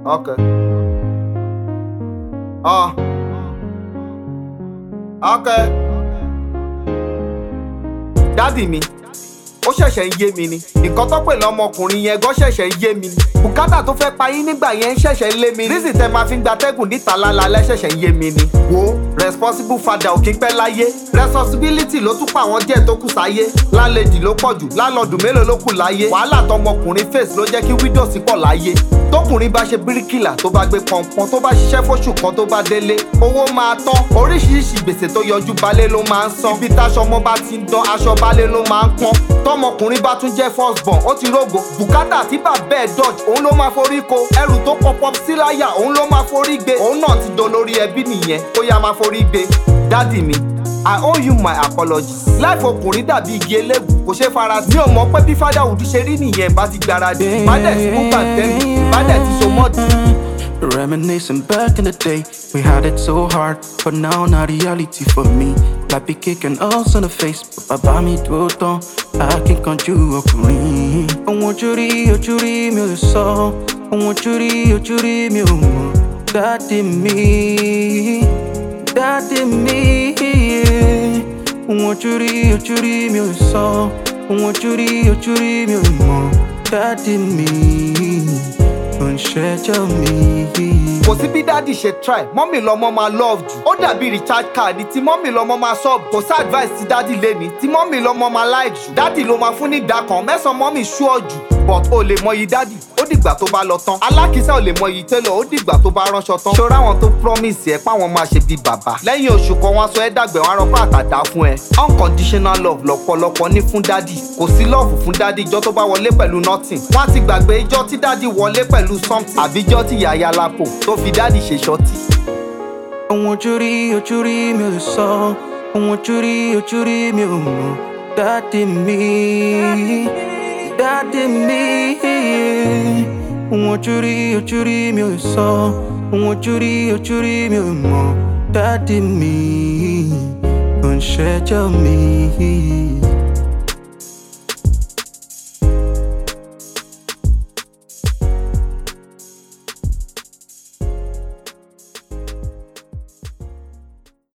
Okay. Ah. Okay. Dádì mi, ó ṣẹ̀ṣẹ̀ ń yé mi ni. Nǹkan tó pè lọ́mọkùnrin yẹn gan ṣẹ̀ṣẹ̀ ń yé mi ni. Bùkátà tó fẹ́ pa yín nígbà yẹn ń ṣẹ̀ṣẹ̀ ń lé mi ni. Rísì tẹ máa fi ń gbatẹ́gùn níta lálálẹ́ ṣẹ̀ṣẹ̀ ń yé mi ni. Wo responsible father ò kí ń pẹ́ láyé. Responsibility ló tún pa àwọn díẹ̀ tó kù sáyé. Lálejì ló pọ̀ jù, lálọ́dún mélòó ló kù láyé. Wàhálà tọmọkùnrin face ló jẹ́ kí widows pọ̀ láyé. Tókùnrin bá ṣe bíríkìlà tó bá gbé pọnpọn tó bá ṣiṣẹ́ fóṣù kan tó bá délé. Owó máa tán. Oríṣiríṣi gbèsè tó yọjú balẹ̀ ló máa ń san. Ibi táṣọ ọmọ bá ti ń dán aṣọ balẹ̀ ló máa ń pọ́n. Tọmọkùnrin bá tún jẹ́ first born ó ti rógo. Bùkátà tí bàbá ẹ̀ dodge òun ló máa forí ko. Ẹrù tó pọpọ sí láyà òun ló máa forí gbé. Òun náà ti dolórí ẹbí nìyẹn ó yá máa forí gbé. Dádì mi, I owe you my apology. Láìfọ ọkùnrin dàbí igi eléwu kò ṣeé fara sí. Mi ò mọ̀ pé bí fatherhood ṣe rí nìyẹn bá ti gbáradì. Bá dẹ̀ ti kú kàńtẹ́nì, bá dẹ̀ ti so mọ́ọ̀dì. Reminiscing back in the day, we had it so hard, but now not reality for me. Like be kicking us in the face, but bàbá mi dúró tán, akíkanjú ọkùnrin. Ohun ojú rí ojú rí mi ò lè sọ, ohun ojú rí ojú rí mi ò mọ̀. Dádì mi, dádì mi, ohun ojú rí ojú rí mi ò lè sọ, ohun ojú rí ojú rí mi ò mọ̀. Dádì mi, ò ń ṣẹjọ́ mi. kò sí bí dádì ṣe try mọ́mì lọ́mọ máa love jù ó dàbí recharge card tí mọ́mì lọ́mọ máa sub kò sí advice tí dádì lé ní tí mọ́mì lọ́mọ máa like jù dádì ló máa fún ní ìdá kan mẹ́sàn-án mọ́mì sure jù but o lè mọyì dádì ó dìgbà tó bá lọ tán alákìísà ò lè mọyì télọ̀ ó dìgbà tó bá ránṣọ tán ṣọ́ra àwọn tó promise ẹ páwọn máa ṣe bíi bàbá lẹ́yìn oṣù kan wọn aṣọ ẹ dàgbẹ̀ wọn arọ́pá àtàdá fún ẹ unconditional love lọ́pọ̀lọpọ̀ ní fún dádì kò sí love fún dádì ijọ́ tó bá wọlé pẹ̀lú nothing wọ́n á ti gbàgbé ijọ́ tí dádì wọlé pẹ̀lú something àbíjọ́ tí yàyà lápò tó fi dádì ṣe ṣọ́tì. Ohun ojú rí ojú rí mi ò lè sọ, ohun ojú rí ojú rí mi ò mọ̀. Dádì mi, dádì mi. Ohun ojú rí ojú rí mi ò lè sọ, ohun ojú rí ojú rí mi ò mọ̀. Dádì mi, ò ń ṣẹjọ́ mi.